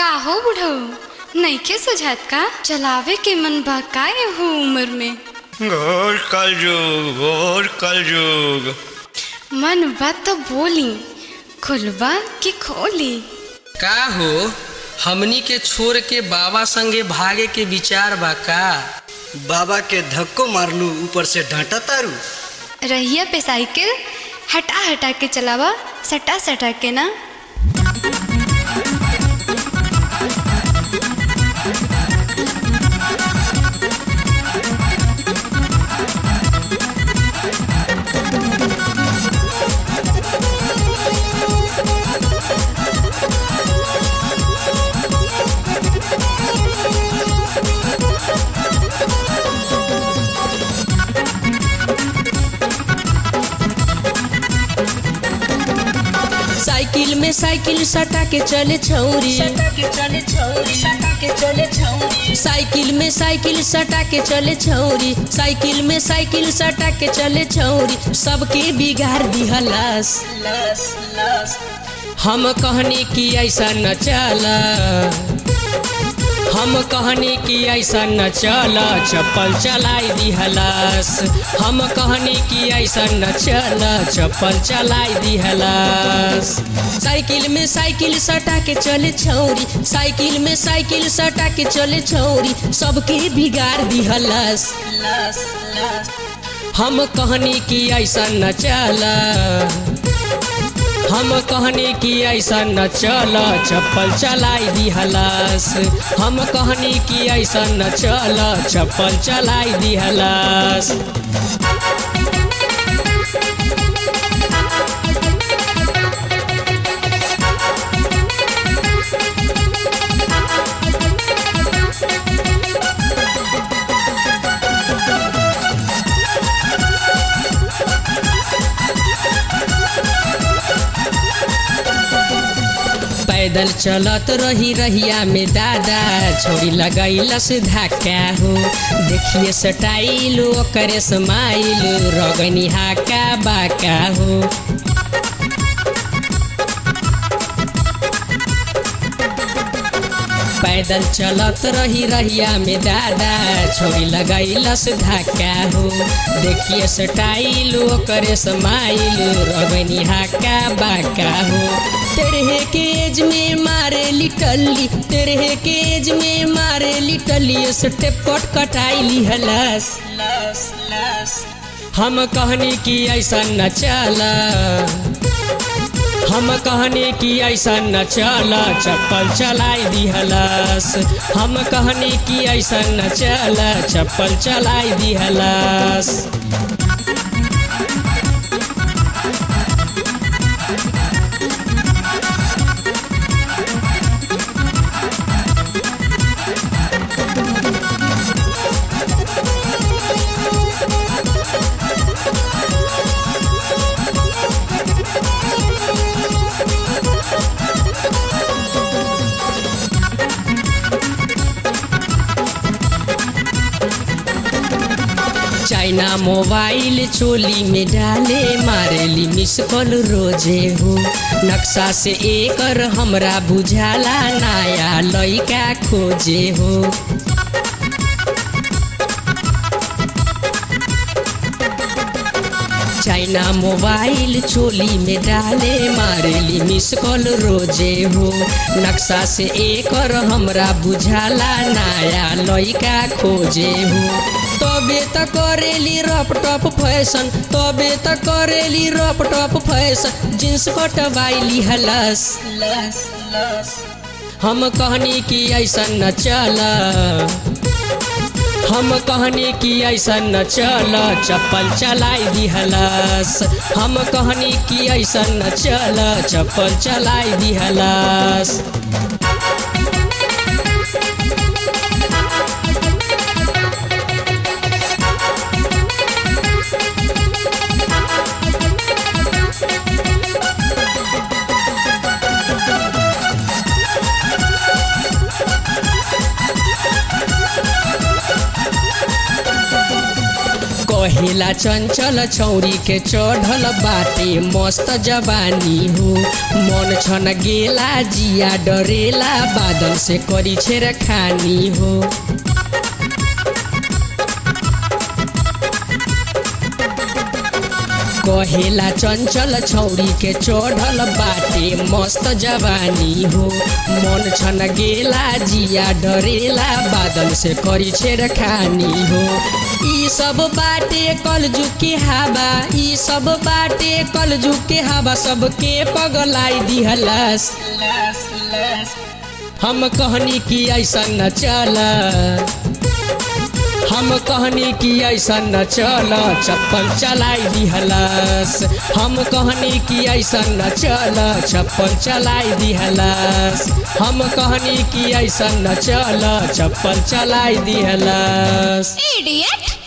का हो बुढ़ऊ नइखे सुझात का चलावे के मन बा का हो उम्र में घोर कलयुग घोर कलयुग मन बा तो बोली खुलबा कि खोली का हो हमनी के छोड़ के बाबा संगे भागे के विचार बा का बाबा के धक्को मारलू ऊपर से डांटा तारू रहिया पे साइकिल हटा हटा के चलावा सटा सटा के ना साइकिल में साइकिल सटा के चले छौरी साइकिल में साइकिल सटा के चले छौरी साइकिल में साइकिल सटा के चले छौरी सबके बिगाड़ दिहलस हम कहने की ऐसा न चला हम कहने की ऐसा न चल चप्पल चलाई दिहलस हम कहने की ऐसा न चल चप्पल चलाई दिहलस साइकिल में साइकिल सटा के चले छौरी साइकिल में साइकिल सटा के चले छौरी सबके बिगाड़ दिहलस हम कहने की ऐसा न चला हम कहने की ऐसा न चल चप्पल चलाई दिहलस हम कहने की ऐसा न चल चप्पल चलाई दिहलस पैदल चलत रही रहिया में दादा छोरी लगैलस धक्का हो देखिए सटाइल ओकरे समाइल रगनी हाका बाका हो पैदल चलत रही रहिया में दादा छोरी लगैलस धक्का हो देखिए सटाइल ओकरे समाइल रगनी हाका बाका हो तेरे के एज में मारे लिटली तेरे के एज में मारे लिटली स्टेप कट कटाई लिहलस हम कहने की ऐसा न चला हम कहने की ऐसा न चल चप्पल चलाई दिहलस हम कहने की ऐसा न चल चप्पल चलाई दिहलस चाइना मोबाइल चोली में डाले मारेली मिस कॉल रोजे हो नक्शा से एकर हमरा बुझाला नया लइका खोजे हो चाइना मोबाइल चोली में डाले मारेली मिस कॉल रोजे हो नक्शा से एकर हमरा बुझाला नया लइका खोजे हो तबे त करेली रप टप फैशन तबे त करेली रप टप फैशन जींस कटवाइली हलस हम कहनी कि ऐसा न चला हम कहनी कि ऐसा न चल चप्पल चलाई दिहलस हम कहनी कि ऐसा न चल चप्पल चलाई दिहलस कहेला चंचल छौरी के चढ़ल बाटे मस्त जवानी हो मन छन गेला जिया डरेला बादल से करी छेर खानी हो कहेला चंचल छौरी के चढ़ल बाटे मस्त जवानी हो मन छन गेला जिया डरेला बादल से करी छेड़ खानी हो ई सब बाटे कलजु के हवा ई सब बाटे कलजु के हवा सबके पगलाई दिहलस हम कहनी कि ऐसा न चला हम कहनी कि ऐसा न चल चप्पल चलाई दिहलस हम कहनी कि ऐसा न चल चप्पल चलाई दिहलस हम कहनी कि ऐसा न चल चप्पल चलाई दिहलस इडियट